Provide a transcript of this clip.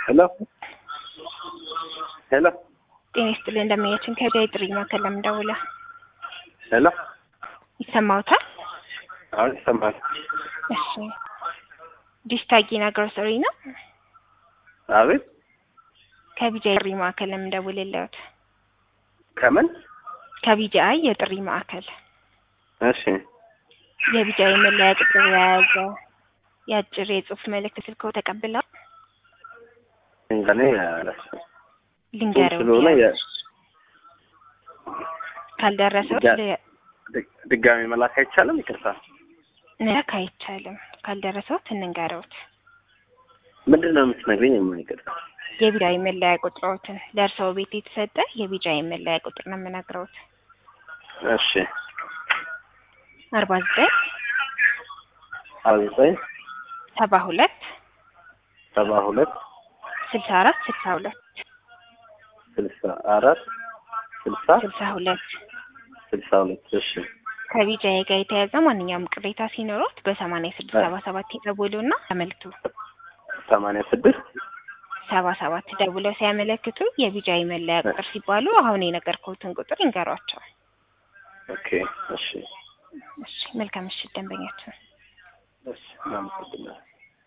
ሄሎ ሄሎ ጤና ይስጥልኝ እንደምያችን ከቢያ ጥሪ ማዕከል ለምን ደውለ ሄሎ ይሰማዎታል? አሁን ይሰማል። እሺ ዲስታጊና ግሮሰሪ ነው። አቤት ከቢጃይ ጥሪ ማዕከል ለምን ደውልልዎት? ከምን? ከቢጃይ የጥሪ ማዕከል እሺ የቢጃይ መለያ ቁጥር የያዘ የአጭር የጽሁፍ መልእክት ስልክዎ ተቀብለው እኔ ልንገረው ስለሆነ የ- ካልደረሰው ድጋ- ድ- ድጋሚ መላክ አይቻልም? ይቅርታ መላክ አይቻልም። ካልደረሰውት እንንገረውት ምንድን ነው የምትነግሪኝ? የማይቀር የቢጃይ መለያ ቁጥሮትን ለእርስዎ ቤት የተሰጠ የቢጃይ መለያ ቁጥር ነው የምነግረውት እሺ አርባ ዘጠኝ አርባ ዘጠኝ ሰባ ሁለት ሰባ ሁለት ስልሳ አራት ስልሳ ሁለት ስልሳ አራት ስልሳ ስልሳ ሁለት ስልሳ ሁለት እሺ ከቢጃይ ጋር የተያዘ ማንኛውም ቅሬታ ሲኖሩት በሰማንያ ስድስት ሰባ ሰባት ይደውሉና ያመልክቱ። ሰማንያ ስድስት ሰባ ሰባት ደውለው ሲያመለክቱ የቢጃይ መለያ ቁጥር ሲባሉ አሁን የነገርኩትን ቁጥር ይንገሯቸው። ኦኬ እሺ እሺ መልካም ምሽት ደንበኛችን። እሺ እናመሰግናለን።